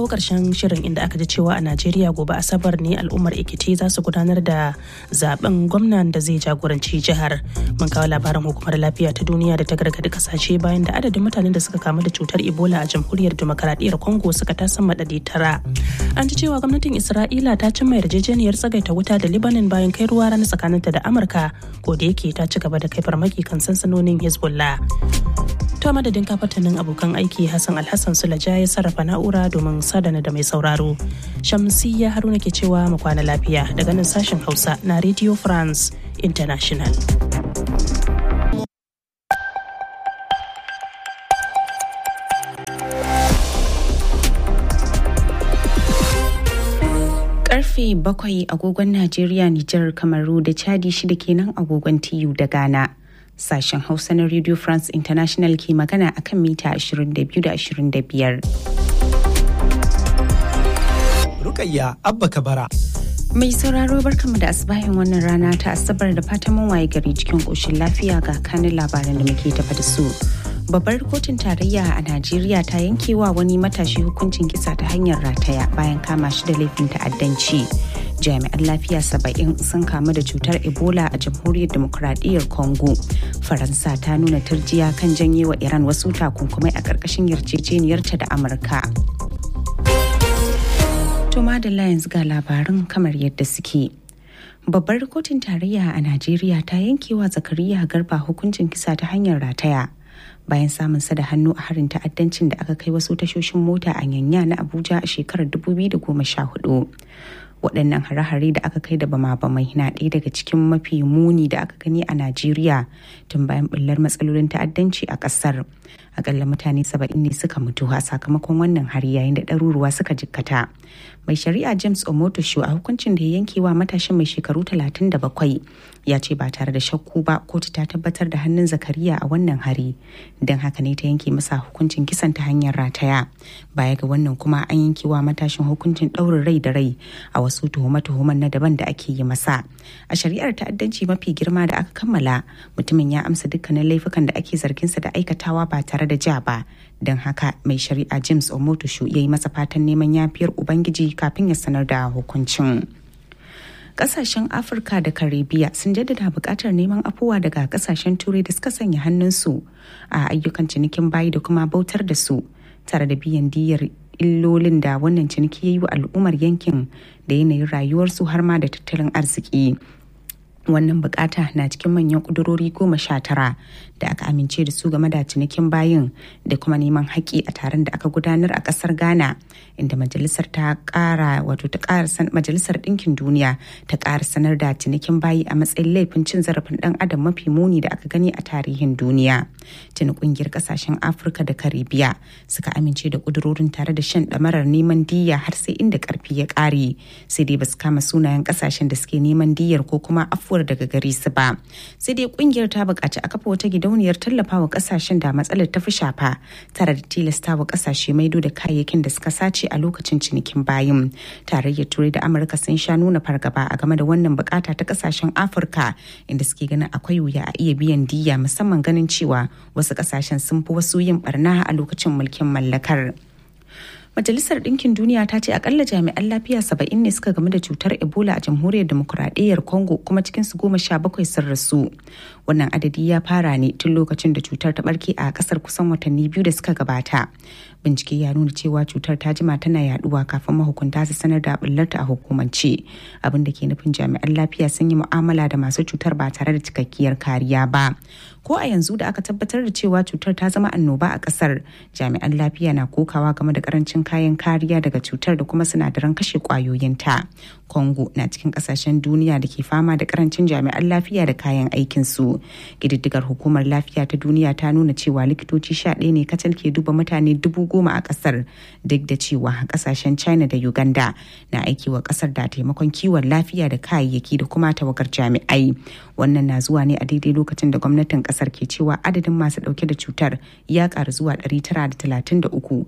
kawo ƙarshen shirin inda aka ji cewa a Najeriya gobe Asabar ne al'ummar Ekiti za su gudanar da zaben gwamnan da zai jagoranci jihar. Mun kawo labarin hukumar lafiya ta duniya da ta gargadi kasashe bayan da adadin mutanen da suka kamu da cutar Ebola a jamhuriyar demokaradiyyar Congo suka tasan madadi tara. An ji cewa gwamnatin Isra'ila ta cimma yarjejeniyar tsagaita wuta da Lebanon bayan kai ruwa rana tsakaninta da Amurka ko da yake ta ci gaba da kai farmaki kan sansanonin Hezbollah. ta madadin kafatanin abokan aiki hassan alhassan sulaja ya sarrafa na'ura domin sadana da mai sauraro shamsiyya haruna ke cewa mu kwana lafiya daga nan sashen hausa na radio france international karfe bakwai agogon najeriya nijar kamaru da chadi shida kenan agogon tiyu da ghana sashen hausa na radio france international ke magana akan mita 22 da 25 rukayya abba kabara mai sauraro barkamu da asibahin wannan rana ta asabar da fatan mun waye gari cikin koshin lafiya ga kanin labaran da muke tafa da su babbar kotun tarayya a najeriya ta yankewa wani matashi hukuncin kisa ta hanyar rataya bayan kama shi da laifin ta'addanci jami'an lafiya saba'in sun kamu da cutar ebola a jamhuriyar demokuraɗiyyar congo faransa ta nuna turjiya kan janye wa iran wasu takunkumai a ƙarƙashin yarjejeniyarta da amurka to madalla yanzu ga labarin kamar yadda suke babbar kotun tarayya a najeriya ta yankewa zakariya garba hukuncin kisa ta hanyar rataya bayan samun sa da hannu a harin ta'addancin da aka kai wasu tashoshin mota a yanya na abuja a shekarar 2014 waɗannan hare-hare da aka kai da bama-bamai na ɗaya daga cikin mafi muni da aka gani a najeriya tun bayan ɓullar matsalolin ta'addanci a ƙasar akalla mutane saba'in ne suka mutu a sakamakon wannan hari yayin da ɗaruruwa suka jikkata mai shari'a james omotosho a hukuncin da ya yanke wa matashin mai shekaru 37 ya ce ba tare da shakku ba kotu ta tabbatar da hannun zakariya a wannan hari don haka ne ta yanke masa hukuncin kisan ta hanyar rataya baya ga wannan kuma an yanke wa matashin hukuncin ɗaurin rai da rai a wasu tuhume-tuhumen na daban da ake yi masa a shari'ar ta'addanci mafi girma da aka kammala mutumin ya amsa dukkanin laifukan da ake zarginsa da aikatawa ba tare da ja ba don haka mai shari'a james omotosho ya yi masa fatan neman yafiyar ubangiji kafin ya sanar da hukuncin kasashen afirka da karibiya sun jaddada buƙatar neman afuwa daga kasashen turai da suka sanya hannunsu a ayyukan cinikin bayi da kuma bautar da su tare da biyan diyar illolin da wannan ciniki ya yi wa al'ummar yankin da yanayin rayuwarsu har ma da tattalin arziki wannan bukata na cikin manyan kudurori goma sha tara da aka amince da su game da cinikin bayin da kuma neman haƙƙi a taron da aka gudanar a ƙasar ghana inda majalisar ta ƙara wato ta ƙara majalisar ɗinkin duniya ta ƙara sanar da cinikin bayi a matsayin laifin cin zarafin ɗan adam mafi muni da aka gani a tarihin duniya tuni ƙungiyar ƙasashen afirka da karibiya suka amince da kudurorin tare da shan ɗamarar neman diyya har sai inda ƙarfi ya ƙare sai dai basu kama sunayen ƙasashen da suke neman diyyar ko kuma afuwar daga gare su ba sai dai kungiyar ta buƙaci a kafa wata gidauniyar tallafawa kasashen da matsalar ta fi shafa tare da tilastawa kasashe maido da kayayyakin da suka sace a lokacin cinikin bayin tarayyar turai da amurka sun sha nuna fargaba a game da wannan bukata ta kasashen afirka inda suke ganin akwai wuya a iya biyan diya musamman ganin cewa wasu kasashen sun fi wasu yin barna a lokacin mulkin mallakar. Majalisar Ɗinkin Duniya ta ce akalla jami'an lafiya saba'in ne suka game da cutar Ebola a jamhuriyar demokuraɗiyyar Congo kuma cikin su goma sha bakwai sun rasu. Wannan adadi ya fara ne tun lokacin da cutar ta barke a ƙasar kusan watanni biyu da suka gabata. Bincike ya nuna cewa cutar ta jima tana yaduwa kafin mahukunta su sanar da bullarta a hukumance. Abin da ke nufin jami'an lafiya sun yi mu'amala da masu cutar ba tare da cikakkiyar kariya ba. Ko a yanzu da aka tabbatar da cewa cutar ta zama annoba a ƙasar, jami'an lafiya na kokawa game da karancin kayan kariya daga cutar da kuma sinadaran kashe kwayoyinta. Congo na cikin kasashen duniya da ke fama da karancin jami'an lafiya da kayan aikinsu. Ƙididdigar hukumar lafiya ta duniya ta nuna cewa likitoci sha ɗaya ne kacal ke duba mutane dubu goma a ƙasar duk da cewa kasashen China da Uganda na aiki wa ƙasar da taimakon kiwon lafiya da kayayyaki da kuma tawagar jami'ai. Wannan na zuwa ne a daidai lokacin da gwamnatin ƙasar ke cewa adadin masu ɗauke da cutar ya ƙaru zuwa 933